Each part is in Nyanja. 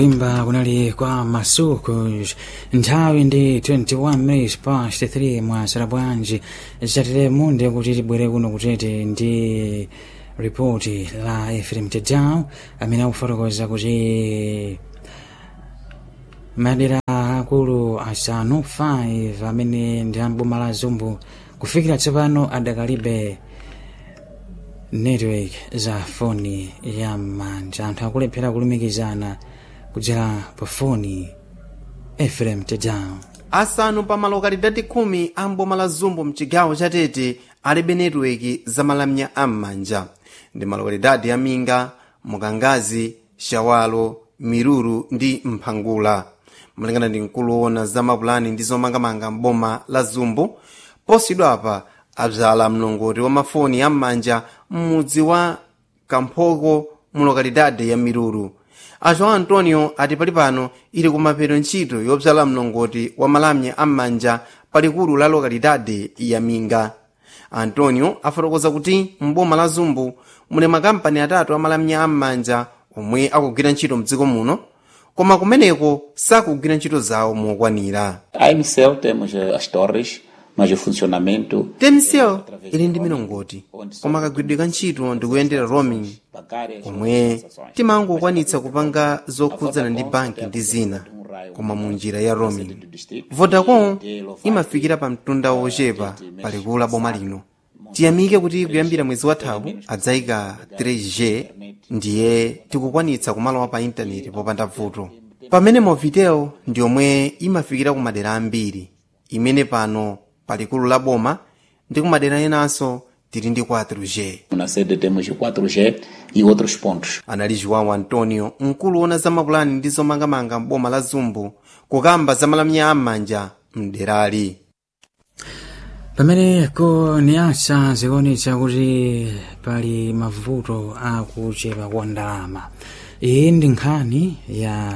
imba kunali kwa masukus nthawi ndi 21 minutes past 3 mwasala bwanji zatire munde kuti tibwere kuno kutete ndi ripoti la efrem tedau amene akufotokoza kuti madera akulu asanu 5 amene ndi amboma la zumbu kufikira tsopano adakalibe network za foni ya manja anthu akulephera kulumikizana kudzera pa foni efrem tedau asanu pa malokalidadi khumi a mboma la zumbu mchigawo cha tete alibe netiweki za malamya am'manja ndi malokalidadi a minga mukangazi shawalo miruru ndi mphangula malingana ndi mkulu woona za mapulani ndi zomangamanga mboma la zumbu posidwapa abzala mlongoti wa mafoni am'manja m'mudzi wa kamphoko mu lokalidade ya miruru a joão antonio ati pali pano ili kumapeto ntchito yobzala mlongoti wa malamya am'manja palikulu la lokalidade ya minga antonio afotokoza kuti mboma la zumbu muli makampani atatu amalamya am'manja omwe akugwira ntchito mdziko muno koma kumeneko sakugwira ntchito zawo mokwanira A MCL temos eh, as torres, mas o funcionamento temsel ili ndi milongoti koma kagwidwe ka ntchito ndikuyendera roaming bancário komwe timangokwanitsa kupanga zokhudzana ndi banki ndi zina koma mu njira ya roaming vodacom imafikira pa mtunda wochepa palikulu la boma lino tiyamike kuti kuyambira mwezi wathawu adzayika 3g ndiye tikukwanitsa kumalowa pa intaneti popanda vuto pamene movitel ndi omwe imafikira ku madera ambiri imene pano palikulu la boma ndi ku madera enanso tili ndi 4g na sede temos o 4G e outros pontos. anali joão antonio mkulu wona za mapulani ndi zomangamanga m'boma la zumbu kukamba za malamya am'manja mderali pameneko ni asa zikuonetsa kuti pali mavuto akuchepa kwa ndalama iyi ndi nkhani ya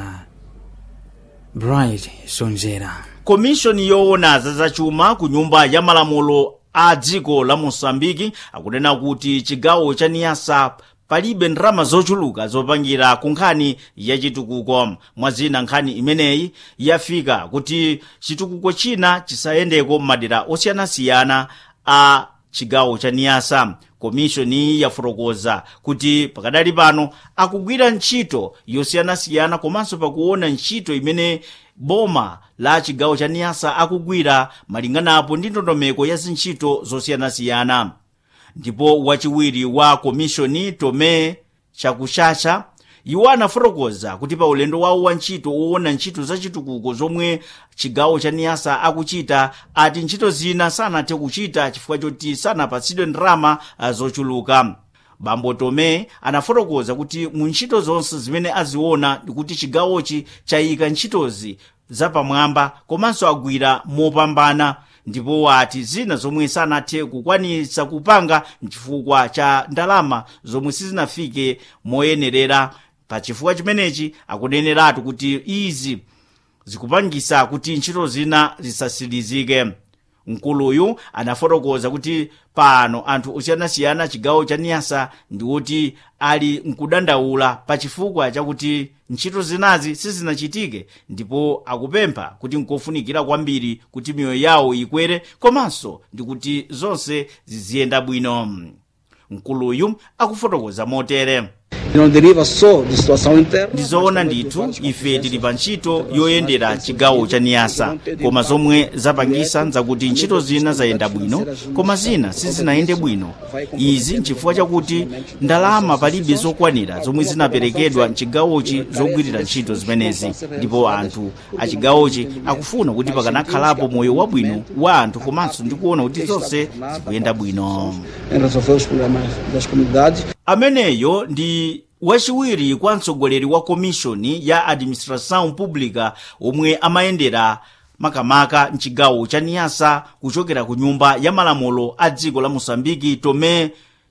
bright sonjera komishoni yoona za zachuma ku nyumba ya malamulo a dziko la mosambiki akunena kuti chigawo cha niyasa palibe ndalama zochuluka zopangira ku nkhani ya chitukuko mwazina nkhani imeneyi yafika kuti chitukuko china chisayendeko m'madera osiyanasiyana a chigawo cha niyasa komishoni yafotokoza kuti pakadali pano akugwira ntchito yosiyanasiyana komanso pakuona ntchito imene boma la chigawo cha niyasa akugwira malinganapo ndi ndondomeko ya zintchito zosiyanasiyana ndipo wachiwiri wa komishoni tome chakuchacha iwo anafotokoza kuti pa ulendo wawo wa ntchito woona ntchito zachitukuko zomwe chigawo cha niyasa akuchita ati ntchito zina sanathe kuchita chifukwa choti sanapatsidwe ndalama ah, zochuluka bambo tome anafotokoza kuti mu ntchito zonse zimene aziona ndikuti chigawochi chayika ntchitozi zapamwamba komanso agwira mopambana ndipo wati zina zomwe sanathe kukwanitsa kupanga mchifukwa cha ndalama zomwe sizinafike moyenerera pa chifukwa chimenechi akuneneratu kuti izi zikupangisa kuti ntchito zina zisasilizike mkuluyu anafotokoza kuti pano anthu osiyanasiyana chigawo cha niyasa ndiwoti ali mkudandaula pa chifukwa chakuti ntchito zinazi sizinachitike ndipo akupempha kuti nkofunikira kwambiri kuti miyoyo yawo ikwere komanso ndi kuti zonse ziziyenda bwino mkuluyu akufotokoza motere que não deriva só de situação interna. ndizoona ndithu ife tili pa ntchito yoyendera chigawo cha niyasa koma zomwe zapangisa nzakuti ntchito zina zayenda bwino koma zina sizinayende bwino izi nchifukwa chakuti ndalama palibe zokwanira zomwe zinaperekedwa mchigawochi zogwirira ntchito zimenezi ndipo anthu a chigawochi akufuna kuti pakanakhalapo moyo wabwino wa anthu komanso ndikuona kuti zonse zikuyenda bwino em resolver os problemas das comunidades. ameneyo ndi wachiwiri kwa mtsogoleri wa komishoni ya administração pública omwe amayendera makamaka mchigawo cha niyasa kuchokera ku nyumba ya malamulo a dziko la moçambike tome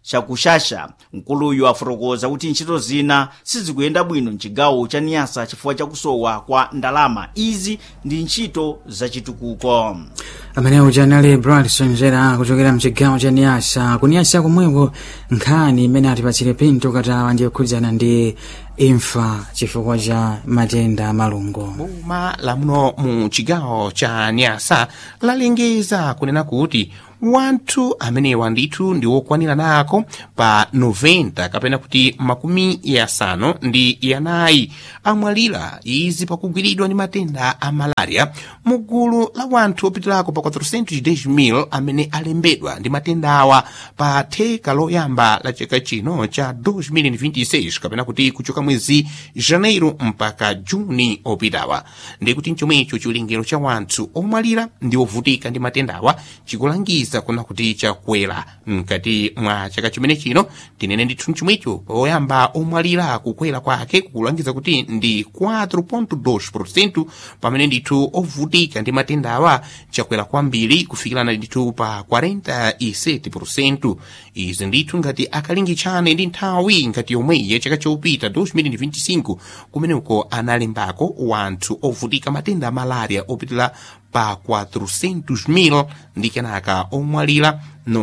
chakushasha mkuluyu afotokoza kuti ntchito zina sizikuyenda bwino mchigawo cha niyasa chifukwa chakusowa kwa ndalama izi ndi ntchito zachitukuko amene uja anali bradson zera kuchokera mchigawo cha niyasa kuniyasa komweko nkhani imene atipatsire pinto katawa ndi kukhudzana ndi imfa chifukwa cha matenda amalungo boma lamuno mu chigawo cha nyasa lalengeza kunena kuti wanthu amenewa ndithu ndi wokwanira nako pa 90 kapena kuti makumi yasanu ndi yanayi amwalira izi pakugwiridwa ndi matenda a malaria mu gulu la wanthu opitirako pa 410,000 amene alembedwa ndi matenda awa pa theka loyamba la chaka chino cha 2026 kapena kuti kuchoka mwezi janeiro mpaka juni opitawa ndikuti mchomwecho chiwerengero cha wanthu omwalira ndi ovutika ndi matendawa chikulangiza kuna kuti chakwera mkati mwa chaka chimene chino tinene ndithu mchomwecho poyamba omwalira kukwera kwake kukulangiza kuti ndi 4.2 pamene ndithu ovutika ndi matendawa chakwera kwambiri kufikirana ndithu pa 47 izi ndithu ngati akalingitshane ndi nthawi ngati yomweyi ya chaka chopita 2025 kumeneko analembako wanthu ovutika matenda a malaria opitira pa 400,000 ndi kenaka omwalira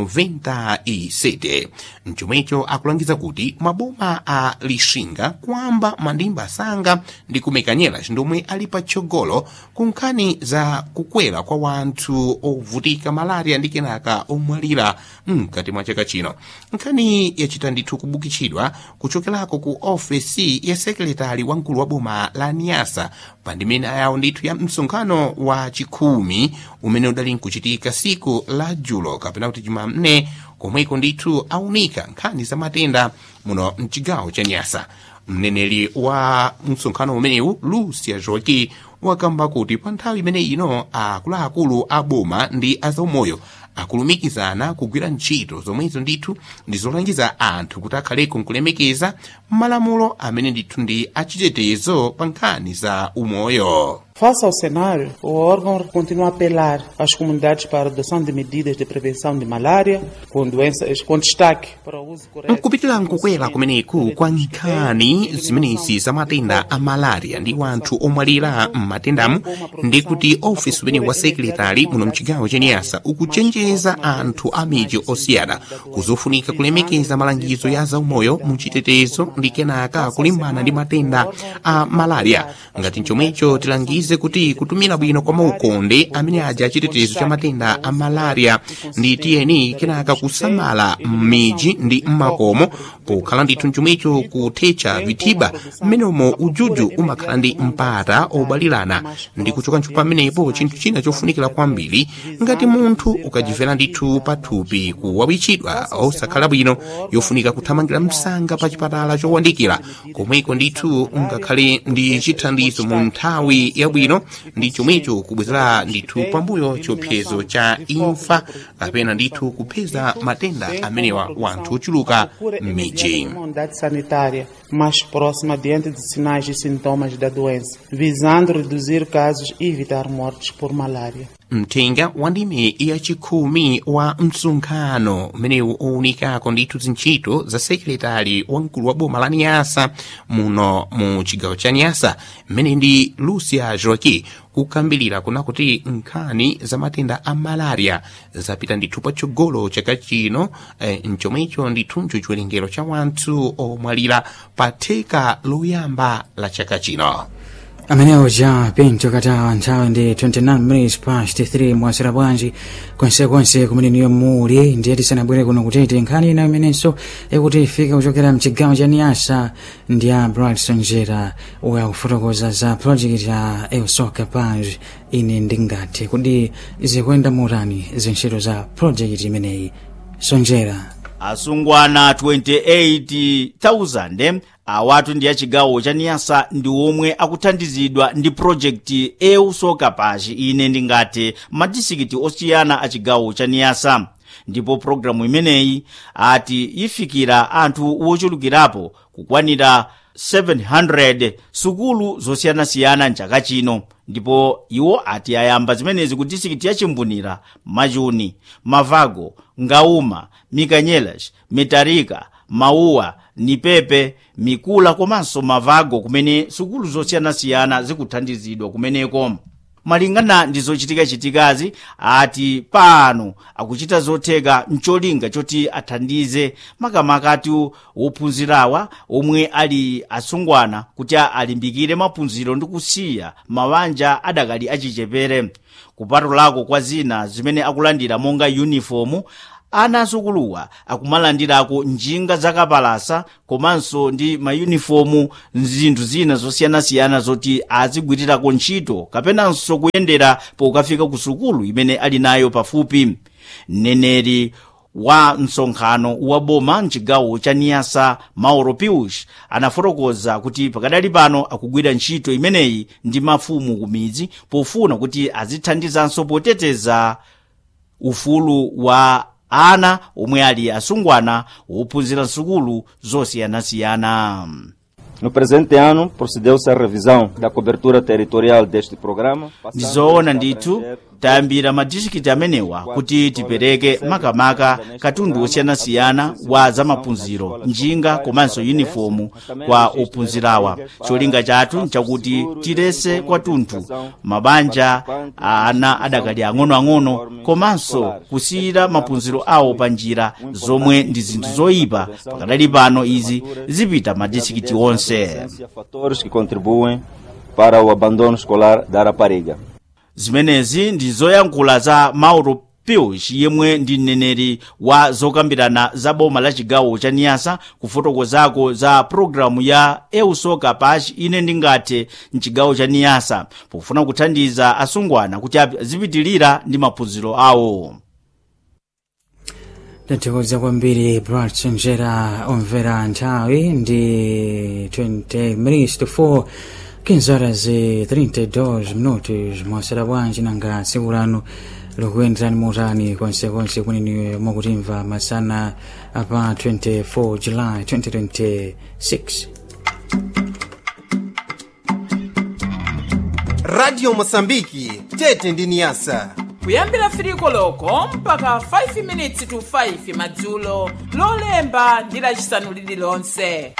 97 mchomwecho akulangiza kuti maboma a lixinga kwamba mandimba asanga ndi kumekanyera ndomwe ali patsogolo ku nkhani za kukwera kwa wanthu ovutika malaria ndi kenaka omwalira mkati mwa chaka chino nkhani yachita ndithu kubukitsidwa kuchokerako ku ofesi ya sekretari wamkulu wa boma la niyasa pa ndimene ayawo ndithu ya msonkhano wa chikhumi umene udali nkuchitika siku la julo kapena kuti jumamne komweko ndithu aunika nkhani za matenda muno mchigawo cha nyasa mneneri wa msonkhano umenewu lucia joki wakamba kuti pa nthawi imene ino akuluakulu a boma ndi azaumoyo akulumikizana kugwira ntchito zomwezo ndithu ndi zolangiza anthu kuti akhaleko nkulemekeza malamulo amene ndithu ndi achitetezo pa nkhani za umoyo Face ao cenário, o órgão continua a apelar às comunidades para a adoção de medidas de prevenção de malária, com doenças com destaque para o uso correto. nkupitira nkukwera kumeneku kwa nkhani zimenezi za matenda a malaria ndi wanthu omwalira m'matendamu ndi kuti ofisi umene wa sekretari muno mchigawo cha niyasa ukuchenjeza anthu a midzi osiyana kuzofunika kulemekeza malangizo ya zaumoyo mu chitetezo ndi kenaka kulimbana ndi matenda a malaria ngati chomwecho tilangize kuti kutumira bwino kwa maukonde amene aja chitetezo cha matenda a malaria ndi tiyeni kenaka kusamala m'midzi ndi m'makomo pokhala ndithu chomwecho kuthetsa vithiba m'menemo ujuju umakhala ndi mpata obalirana ndi kuchoka ntchito pamenepo chinthu china chofunikira kwambiri ngati munthu ukajivera ndithu pathupi kuwawitchidwa osakhala bwino yofunika kuthamangira msanga pa chipatala chowandikira komweko ndithu ungakhale ndi chithandizo mu nthawi yabwino ndi chomwecho kubwezera ndithu pambuyo chiopsezo cha imfa kapena ndithu kupeza matenda amenewa wanthu ochuluka m'midzi uma unidade sanitária mais próxima diante de sinais e sintomas da doença, visando reduzir casos e evitar mortes por malária. mthenga wa ndime yachikhumi wa msonkhano umenewu owunikako ndithu zintchito za sekretari wamkulu wa boma la niyasa muno mu chigawo cha niyasa mmene ndi lucia joaki kukambilira kuna kuti nkhani za matenda a malaria zapita ndithu patsogolo chaka chino eh, mchomwecho ndithuncho chiwerengero cha wanthu omwalira pa theka loyamba la chaka chino amenewo ja pinto katawa nthawi ndi 29 minutes past 3 mwasera bwanji konsekonse kumene niyo muli ndiye tisanabwere kuno kutete nkhani ina imenenso ikuti ifika kuchokera mchigawo cha niyasa ndi ya bradson njera uya kufotokoza za project ya eusoka page ine ndingathe kuti zikuyenda motani zintchito za project imeneyi sonjera asungwana 28,000 awatu ndi achigawo cha niyasa ndi omwe akuthandizidwa ndi projekti eusoka pashi ine ndingati madisikiti osiyana achigawo cha niyasa ndipo programu imeneyi ati ifikira anthu wochulukirapo kukwanira 700 sukulu zosiyanasiyana mchaka chino ndipo iwo ati ayamba zimenezi ku disikiti ya chimbunira machuni mavago ngauma mikanyelas mitarika mauwa nipepe mikula komanso mavago kumene sukulu zosiyanasiyana zikuthandizidwa kumeneko malingana ndi zochitikachitikazi ati pano akuchita zotheka mcholinga choti athandize makamaka ati wophunzirawa omwe ali asungwana kuti alimbikire maphunziro ndi kusiya mabanja adakali achichepere kupatulako kwa zina zimene akulandira monga yunifomu ana asukuluwa akumalandirako njinga zakapalasa komanso ndi mayunifomu zinthu zina zosiyanasiyana zoti azigwirirako ntchito kapenanso kuyendera pokafika ku sukulu imene ali nayo pafupi mneneri wa msonkhano wa boma mchigawo cha niyasa mauro pius anafotokoza kuti pakadali pano akugwira ntchito imeneyi ndi mafumu ku midzi pofuna kuti azithandizanso poteteza ufulu wa ana omwe ali asungwana wophunzira nsukulu zosiyanasiyana No presente ano, procedeu-se à revisão da cobertura territorial deste programa. ndizoona ndithu tayambira madistrikiti amenewa kuti tipereke makamaka katundu osiyanasiyana wa zamaphunziro njinga komanso yunifomu kwa ophunzirawa cholinga chathu nchakuti tilese kwathunthu mabanja a ana adakali ang'onoang'ono komanso kusiyira maphunziro awo pa njira zomwe ndi zinthu zoyipa pakadali pano izi zipita madistrikiti onse Fatores que contribuem para o abandono escolar da rapariga. zimenezi ndi zoyankhula za mauro pius yemwe ndi mneneri wa zokambirana za boma la chigawo cha niyasa kufotokozako za pulogalamu ya eusoka pachi ine ndingathe mchigawo cha niyasa pofuna kuthandiza asungwana kuti azipitilira ndi maphunziro awo tathokoza kwambiri brat sonjera omvera nthawi ndi 20 minutes to 4 kinzara zi 32 minutos mwasera bwanji nanga tsiku lanu likuyenderani motani konsekonse kuneni mwakutimva masana apa 24 july 2026 radio mosambiki tete ndi niyasa kuyambira firiko loko mpaka 5 minutes to 5 madzulo lolemba ndi lacisanu lililonse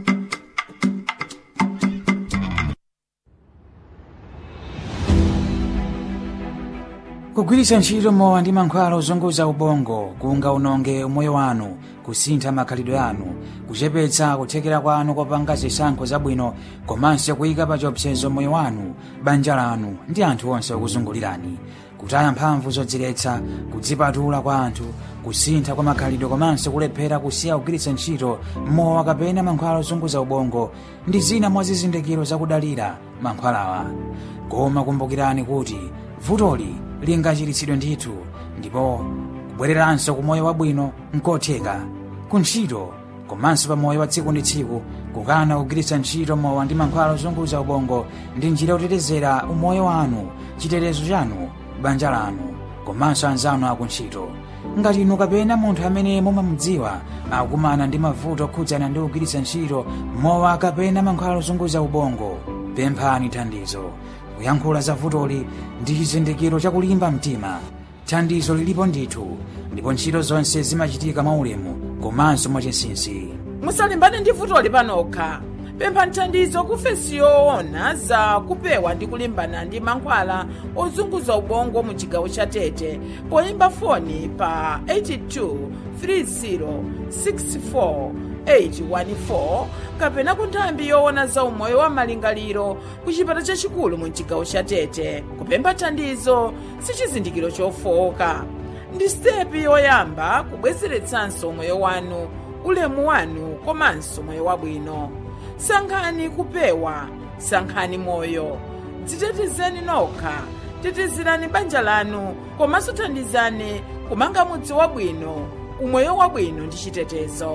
kugwiritsa ntchito mowa ndi mankhwala ozunguza ubongo kunga unonge umoyo wanu kusintha makhalidwe anu kuchepetsa kuthekera kwanu kopanga zisankho zabwino komanso kuyika pa chiopsezo moyo wanu banja lanu ndi anthu onse okuzungulirani kutaya mphamvu zodziletsa kudzipatula kwa anthu kusintha kwa makhalidwe komanso kulephera kusiya kugwiritsa ntchito mowa kapena mankhwala ozunguza ubongo ndi zina mwa zizindikiro zakudalira mankhwalawa koma kumbukirani kuti vutoli lingachiritsidwe ndithu ndipo kubwereranso ku moyo wabwino nkotheka ku ntchito komanso pa moyo wa tsiku ndi tsiku kukana kugwiritsa ntchito mowa ndi mankhwala ozunguza ubongo ndi njira yotetezera umoyo wanu chitetezo chanu banja lanu komanso anzanu akuntchito ngati inu kapena munthu amene mumamudziwa akumana ndi mavuto okhudzana ndi kugwiritsa ntchito mowa kapena mankhwala ozunguza ubongo pemphani thandizo kuyankhula za vutoli ndi chizindikiro chakulimba mtima thandizo lilipo ndithu ndipo ntchito zonse zimachitika mwaulemu komanso mwachinsinsi musalimbane ndi vutoli panokha pemphani thandizo ku ofesi yoona za kupewa ndi kulimbana ndi mankhwala ozunguza ubongo mu chigawo cha tete poyimba foni pa 82 30 64 814 kapena ku nthambi yoona za umoyo wa malingaliro ku chipata chachikulu mu chigawo cha tete kupempha thandizo si chizindikiro chofowoka ndi sitepi yoyamba kubwezeretsanso moyo wanu ulemu wanu komanso moyo wabwino sankhani kupewa sankhani moyo dzitetezeni nokha tetezerani banja lanu komanso thandizani kumanga mudzi wabwino umoyo wabwino ndi chitetezo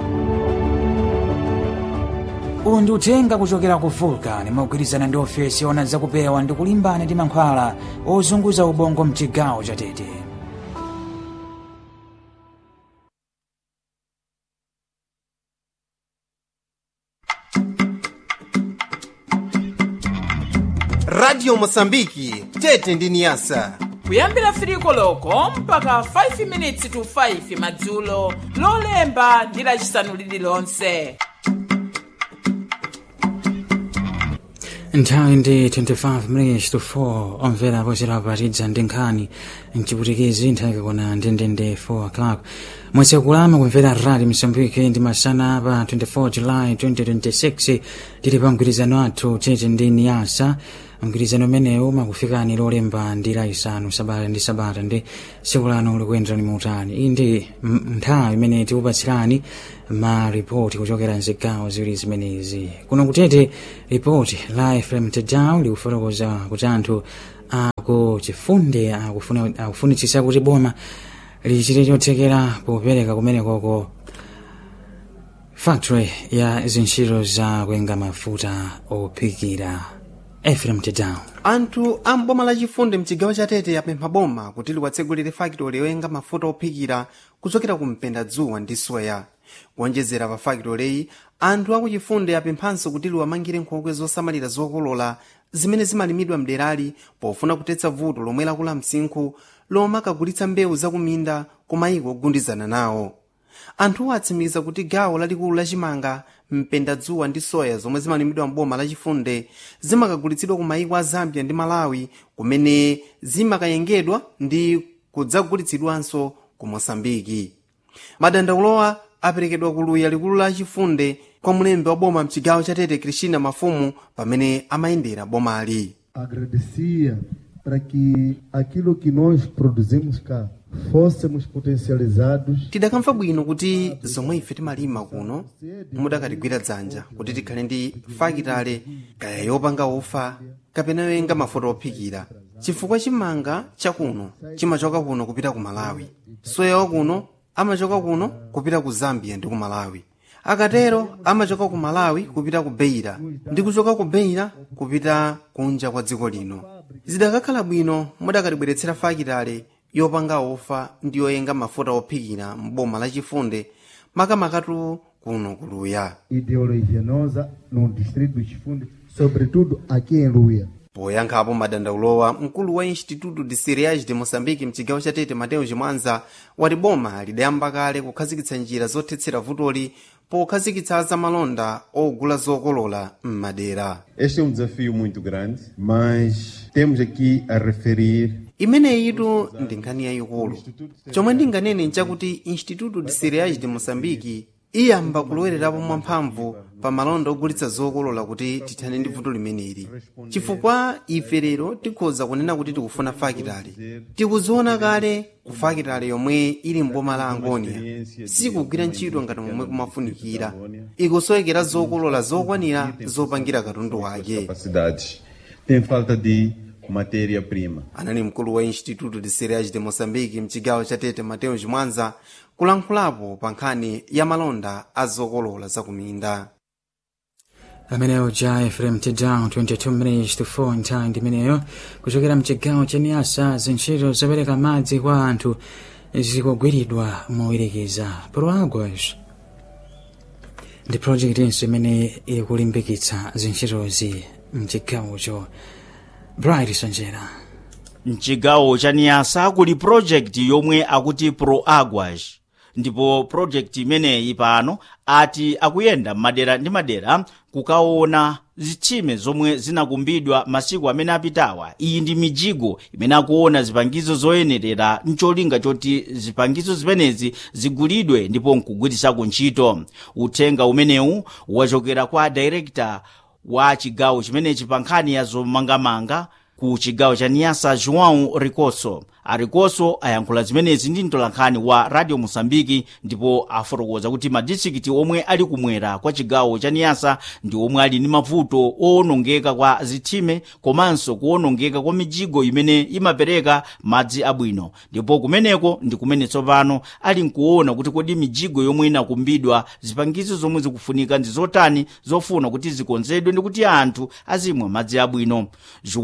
uwu ndi uthenga kuchokera ku vulcan mogwirizana ndi ofesi yoona zakupewa ndi kulimbana ndi mankhwala ozunguza ubongo mchigawo cha tete radio mosambiki tete ndi niyasa kuyambira firiko loko mpaka 5 minutes to 5 madzulo lolemba ndi lacisanu lililonse nthawi ndi 25 minutes to 4 omvera pochera patidza ndi nkhani mchiputikizi nthawi kakona ndendende 4 o'clock mwezi kulama kumvera radi msambiki ndi masana pa 24 july 2026 tili pa mgwirizano athu tete ndi niyasa mgwirizano umenewu makufikani lolemba ndi laisanu sabata ndi sabata ndi tsiku lano likuyenderani muutali iyi ndi m- nthawi imene tikupatsirani maripoti kuchokera mzigawo ziwiri zimenezi kuno kutete ripoti la efrem tedown likufotokoza kuti anthu aku chifunde akufuna- akufunitsitsa kuti boma lichite chothekera popereka kumenekoko factory ya zintchito za kuyenga mafuta ophikira efrem tedown anthu a mboma lachifunde mchigawo cha tete apempha boma kuti liwatsegulire fakitoli yoyenga mafuta ophikira kuchokera ku mpenda dzuwa ndi soya kuonjezera pa fakitoleyi anthu akuchifunde apemphanso kuti liwamangire nkhokwe zosamalira zokolola zimene zimalimidwa mderali pofuna kutetsa vuto lomwe lakula msinkhu lomwe akagulitsa mbewu zakuminda ku mayiko ogundizana nawo anthuwo atsimikiza kuti gawo lalikulu lachimanga mpenda dzuwa ndi soya zomwe zimalimidwa mboma lachifunde zimakagulitsidwa ku mayiko a zambia ndi malawi kumene zimakayengedwa ndi kudzagulitsidwanso ku mosambiki madandaulowa aperekedwa ku luya likulu la chifunde kwa mlembi wa boma mchigawo cha tete cristina mafumu pamene amayendera bomali agradecia para que aquilo que nós produzimos cá fôssemos potencializados tidakamva bwino kuti zomwe ife timalima kuno mudakatigwira dzanja kuti tikhale ndi fakitale kaya yopanga ufa kapena yoyenga mafuta ophikira chifukwa chimanga chakuno chimachoka kuno kupita ku malawi soya wakuno amachoka kuno kupita ku zambia ndi ku malawi akatero amachoka ku malawi kupita ku beira ndi kuchoka ku beira kupita kunja kwa dziko lino zidakakhala bwino mudakatibweretsera fakitale yopanga ufa ndi yoyenga mafuta ophikira mboma lachifunde makamakatu kuno kuluya ideologia nossa no distrito do Chifunde, sobretudo aqui em Luia. poyankhapo madandaulowa mkulu wa instituto de cereais de moçambique mchigawo cha tete mateo chimwanza wati boma lidayamba kale kukhazikitsa njira zothetsera vutoli pokhazikitsa zamalonda ogula zokolola m'madera Este é um desafio muito grande, mas temos aqui a referir imeneyitu ndi nkhani yayikulu chomwe ndinganene nchakuti instituto de cereais de moçambique iyamba kulowererapo mwamphamvu pa malonda ogulitsa zokolola kuti tithane ndi vuto limeneli chifukwa ife lero tikhoza kunena kuti tikufuna fakitale tikuziona kale ku fakitale yomwe ili mboma la angonia sikugwira ntchito ngati momwe kumafunikira ikusoyekera zokolola zokwanira zopangira katundu wake capacidades. Tem falta de matéria-prima. anali mkulu wa instituto de cereais de moçambique mchigawo cha tete mateo chimwanza kulankhulapo pa nkhani ya malonda a zokolola zakuminda ameneyo ja efrem tedown 22 minutes to 4 nthawi ndimeneyo kuchokera mchigawo cha niyasa zintchito zopereka madzi kwa anthu zikugwiridwa mowirikiza proagwas ndi project inso imene ikulimbikitsa zintchitozi mchigawocho bright sonjera mchigawo cha niyasa kuli project yomwe akuti proagwas ndipo project imeneyi pano ati akuyenda madera ndi madera kukaona zitsime zomwe zinakumbidwa masiku amene apitawa iyi ndi mijigo imene akuona zipangizo zoyenerera mcholinga choti zipangizo zimenezi zigulidwe ndipo nkugwirisako ntchito uthenga umenewu wachokera kwa director wa chigawo chimenechi pa nkhani ya zomangamanga ku chigawo cha niyasa joão ricoso aricoso ayankhula zimenezi ndi mtolankhani wa radio mosambiki ndipo afotokoza kuti madistrikiti omwe ali kumwera kwa chigawo cha niyasa ndi omwe ali ndi mavuto owonongeka kwa zitsime komanso kuwonongeka kwa mijigo imene imapereka madzi abwino ndipo kumeneko ndi kumene tsopano ali nkuona kuti kodi mijigo yomwe inakumbidwa zipangizo zomwe zikufunika ndi zotani zofuna kuti zikonzedwe ndi kuti anthu azimwa madzi abwino joão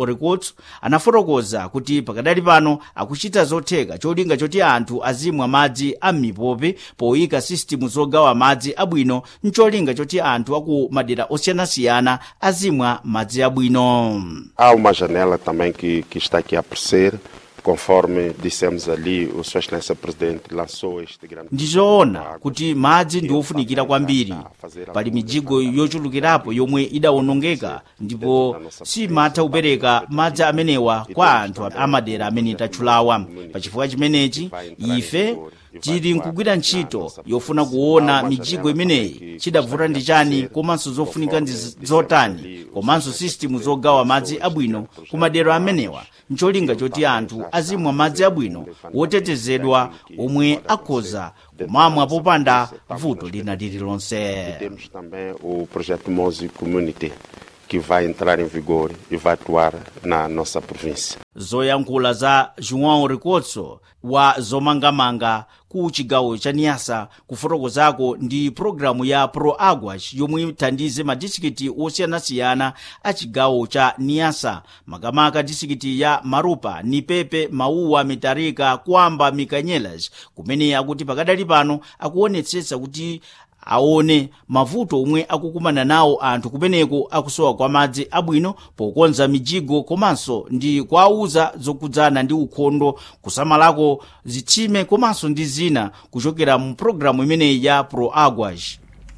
orekots anafotokoza kuti pakadali pano akuchita zotheka cholinga choti anthu azimwa madzi a m'mipope poyika sisitimu zogawa madzi abwino ncholinga choti anthu aku madera osiyanasiyana azimwa madzi abwino Há uma janela também que, que está aqui a aparecer, conforme dissemos ali, o Sua Excelência Presidente lançou este grande. ndizoona kuti madzi ndi ofunikira kwambiri pali mijigo yochulukirapo yomwe idawonongeka ndipo simatha kupereka madzi amenewa kwa anthu amadera amene tatchulawa pachifukwa chimenechi ife tili nkugwira ntchito yofuna kuona mijigo imeneyi chidavuta ndi chani komanso zofunika ndi z- zotani komanso sisitimu zogawa madzi abwino ku madera amenewa ncholinga choti anthu azimwa madzi abwino wotetezedwa omwe akhoza kumamwa popanda vuto lina lililonse Temos também o projeto Mose Community, que vai entrar em vigor e vai atuar na nossa província. zoyankhula za joão ricotso wa zomangamanga ku chigawo cha niasa kufotokozako ndi pologalamu ya pro aguas yomwe ithandize madistrikiti osiyanasiyana a chigawo cha niasa makamaka distrikiti ya marupa nipepe mauwa mitarika kwamba mikanyelas kumene akuti pakadali pano akuonetsetsa kuti aone mavuto omwe akukumana nawo anthu kumeneko akusowa kwa madzi abwino pokonza mijigo komanso ndi kuwauza zokudzana ndi ukhondo kusamalako zitsime komanso ndi zina kuchokera mu pologalamu imeneyi ya pro aguas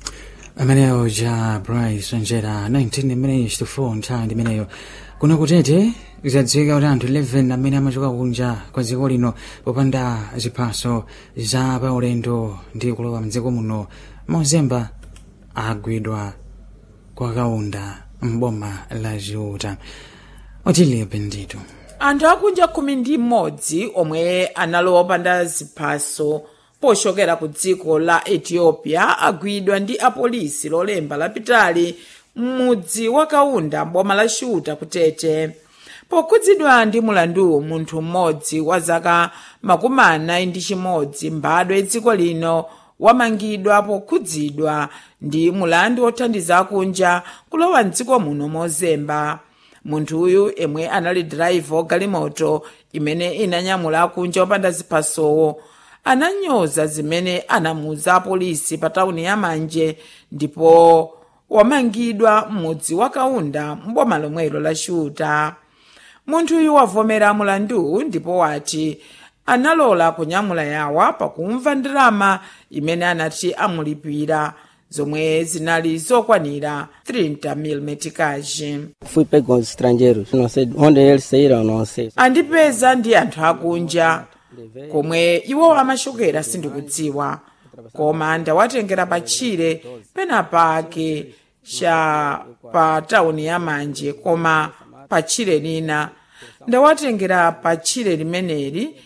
ameneyo ja bryce njera 19 minutes to 4 nthawi imeneyo kuno kutete zadziwika kuti anthu 11 amene amachoka kunja kwa dziko lino popanda ziphaso za paulendo ndi kulowa mdziko muno mozemba agwidwa kwa kaunda mboma la ziuta otilibe ndito anthu akunja khumi ndi mmodzi omwe analowa opanda ziphaso pochokera ku dziko la ethiopia agwidwa ndi apolisi lolemba lapitali m'mudzi wa kaunda mboma la shuta kutete pokhudzidwa ndi mulanduwu munthu mmodzi wa zaka makumi anayi ndi chimodzi mbadwa dziko lino wamangidwa pokhudzidwa ndi mulandu wothandiza akunja kulowa mdziko muno mozemba munthu uyu emwe anali driver galimoto imene inanyamula akunja opanda ziphasowo ananyoza zimene anamuuza apolisi pa tawuni ya manje ndipo wamangidwa m'mudzi wa kaunda mboma lomwelo la shuta munthu uyu wavomera mulandu ndipo wati analola kunyamula yawa pakumva ndalama imene anati amulipira zomwe zinali zokwanira 30 mil metikaji Fui pego com os estrangeiros, não sei onde eles saíram, não sei. andipeza ndi anthu akunja komwe iwo amachokera sindikudziwa koma ndawatengera patchire penapake cha pa tawuni ya manje koma patchire lina ndawatengera patchire limeneli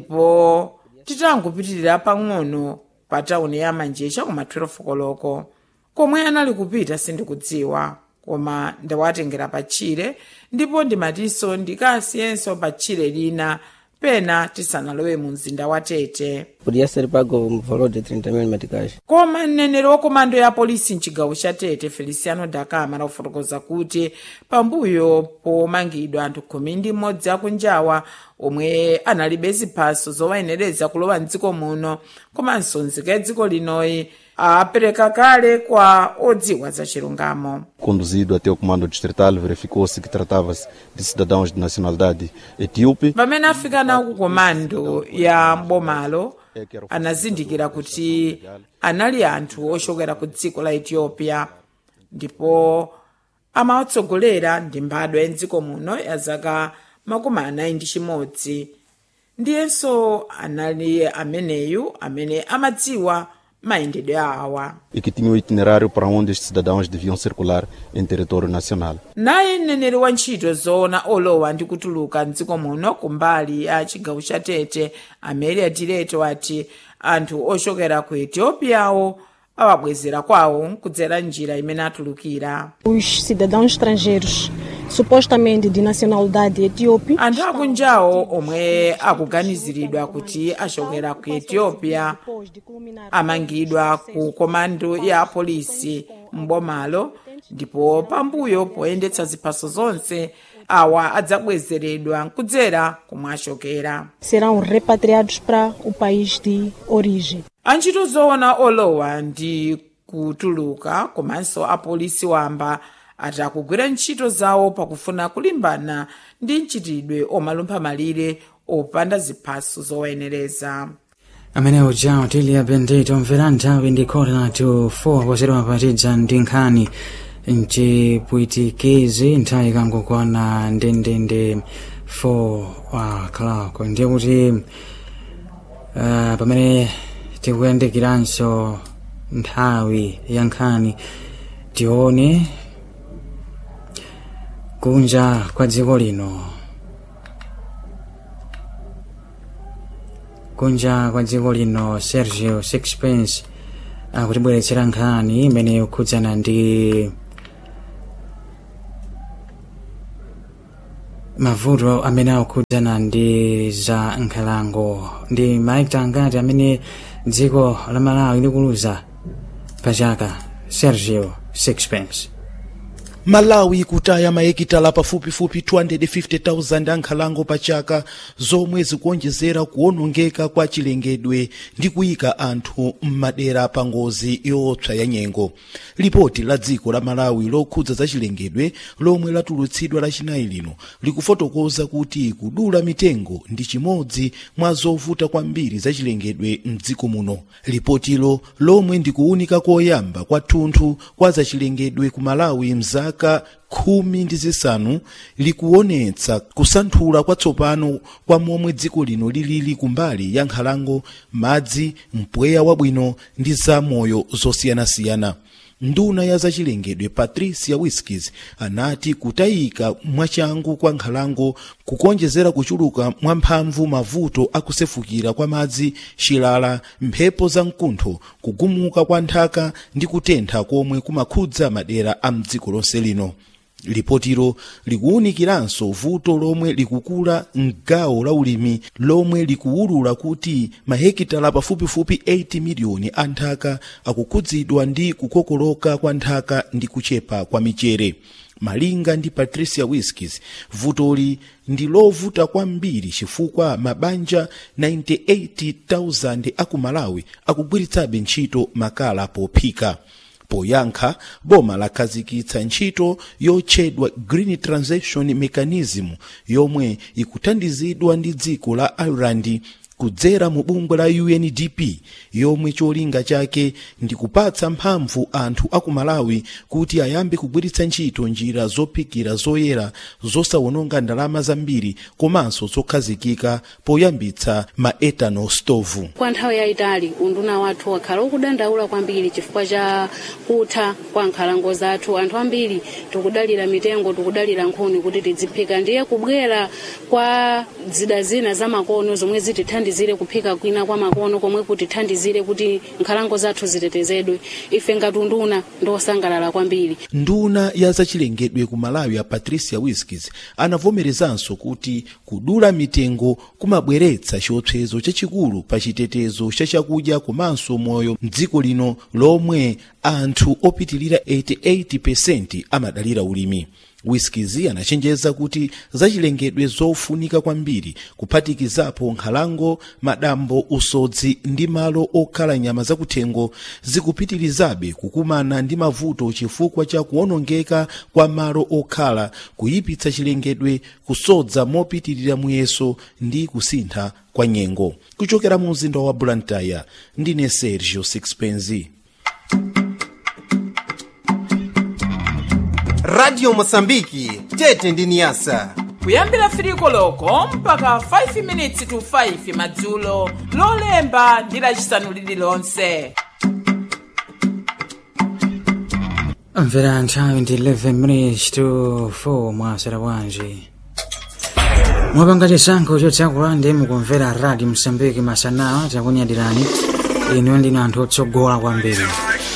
ndipo titangopitirira pang'ono pa tawuni ya manje chakuma 12 koloko komwe anali kupita sindikudziwa koma ndawatengera patchire ndipo ndimatinso ndikasiyenso patchire lina pena tisanalowe mu mzinda wa tete Podia ser pago um valor de 30 mil meticais. koma mneneri wa komando ya polisi mchigawo cha tete feliciano dakama anafotokoza kuti pambuyo pomangidwa anthu khumi ndi mmodzi akunjawa omwe analibe ziphaso zowayenereza kulowa mdziko muno komanso nzika ya dziko linoyi apereka kale kwa odziwa za chilungamo Conduzido até o comando distrital, verificou-se que tratava-se de cidadãos de nacionalidade etíope. pamene afika nawo ku komando ya mbomalo anazindikira kuti anali anthu ochokera ku dziko la ethiopia ndipo amawatsogolera ndi mbadwa ya mdziko muno ya zaka makumi anayi ndi chimodzi ndiyenso anali ameneyu amene amadziwa mayendedwe awa e que tinha o itinerário para onde estes cidadãos deviam circular em território nacional. naye mneneri wa ntchito zoona olowa ndi kutuluka mdziko muno kumbali ya chigawo cha tete amelia direto ati anthu ochokera ku etiopiawo awabwezera kwawo kudzera njira imene atulukira Os cidadãos estrangeiros, supostamente de nacionalidade etíope, anthu akunjawo omwe akuganiziridwa kuti achokera ku ethiopia amangidwa ku komando ya polisi mbomalo ndipo pambuyo poyendetsa ziphaso zonse awa adzabwezeredwa kudzera komwe achokera serão repatriados para o país de origem. antchito zoona olowa ndi kutuluka komanso apolisi wamba ati akugwira ntchito zawo pakufuna kulimbana ndi mchitidwe omalumpha malire opanda ziphaso zowayenereza amene uja tilia bendito mvera nthawi ndi kota to 4 posedwa mapatidza ndi nkhani mchipwitikizi nthawi ikangokwana ndendende 4 o'clock ndiye kuti uh, pamene tikuyandikiranso nthawi ya nkhani tione kunja kwa dziko lino kunja kwa dziko lino sergio sixpence akutibweretsera nkhani imene ikukhudzana ndi mavuto amene akukhudzana ndi za nkhalango ndi maekta angati amene dziko la malawi likuluza pa chaka sergio sixpence malawi kutaya maekitala pafupifupi 250,000 ankhalango pa chaka zomwe zikuonjezera kuwonongeka kwa chilengedwe ndi kuyika anthu m'madera pa ngozi yoopsa ya nyengo lipoti la dziko la malawi lokhudza za chilengedwe lomwe latulutsidwa lachinayi lino likufotokoza kuti kudula mitengo ndi chimodzi mwa zovuta kwambiri za chilengedwe mdziko muno lipotilo lomwe ndikuwunika koyamba kwathunthu kwa za chilengedwe ku malawi mzaka zaka khumi ndi zisanu likuonetsa kusanthula kwatsopano kwa momwe dziko lino lilili kumbali ya nkhalango madzi mpweya wabwino ndi zamoyo zosiyanasiyana nduna ya zachilengedwe patricia whiskys anati kutayika mwachangu kwa nkhalango kukonjezera kuchuluka mwamphamvu mavuto akusefukira kwa madzi chilala mphepo za mkuntho kugumuka kwa nthaka ndi kutentha komwe kumakhudza madera a mdziko lonse lino lipotilo likuwunikiranso vuto lomwe likukula mgawo la ulimi lomwe likuwulula kuti mahekitala pafupifupi 80 miliyoni a nthaka akukhudzidwa ndi kukokoloka kwa nthaka ndi kuchepa kwa michere malinga ndi patricia whiskys vutoli ndi lovuta kwambiri chifukwa mabanja 98,000 aku malawi akugwiritsabe ntchito makala pophika poyankha boma lakhazikitsa ntchito yotchedwa green transition mechanism yomwe ikuthandizidwa ndi dziko la ireland kudzera mu bungwe la undp yomwe cholinga chake ndi kupatsa mphamvu anthu aku malawi kuti ayambe kugwiritsa ntchito njira zophikira zoyera zosawononga ndalama zambiri komanso zokhazikika poyambitsa ma ethanol stove kwa nthawi yayitali unduna wathu wakhala ukudandaula kwambiri chifukwa cha kutha kwa nkhalango zathu anthu ambiri tikudalira mitengo tikudalira nkhuni kuti tidziphika ndiye kubwera kwa zida zina zamakono zomwe zitithandizire kuphika kwina kwa makono komwe kutithandizire kuti nkhalango zathu zitetezedwe ife ngati unduna ndosangalala kwambiri nduna ya zachilengedwe ku malawi a patricia whiskys anavomerezanso kuti kudula mitengo kumabweretsa chiopsezo chachikulu pa chitetezo cha chakudya komanso moyo mdziko lino lomwe anthu opitilira 88% amadalira ulimi whiskizi anachenjeza kuti zachilengedwe zofunika kwambiri kuphatikizapo nkhalango madambo usodzi ndi malo okhala nyama zakuthengo zikupitirizabe kukumana ndi mavuto chifukwa cha kuwonongeka kwa malo okhala kuyipitsa chilengedwe kusodza mopitirira muyeso ndi kusintha kwa nyengo kuchokera mu mzinda wa blantyre ndine sergio sixpenzi radio mosambiki tete ndi niyasa kuyambira firiko loko mpaka 5 minutes to 5 madzulo lolemba ndi lacisanu lililonse mvera nthawi ndi 11 minutes to 4 mwasera bwanji mwapanga chisankho chotsakula ndi mukumvera radio msambiki masanawa takunyadirani inu ndinu anthu otsogola kwambiri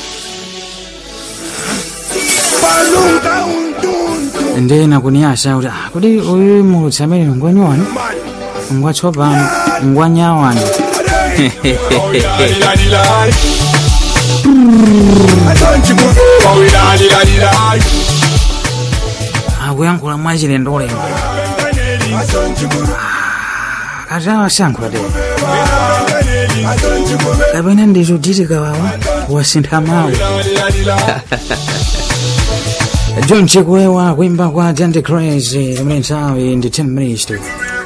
ndi nakuniyasa kuti ah, kuti uyu mulutsi amene ngwanyowani ngwatsopano ngwanyawani akuyankhula wayankhula mwachilendolendo kati awasankhula te kapena ndizodzitika wawa wasintha mawu john chikwewa kuimba kwa dante crazy limene nthawi ndi 10 minutes to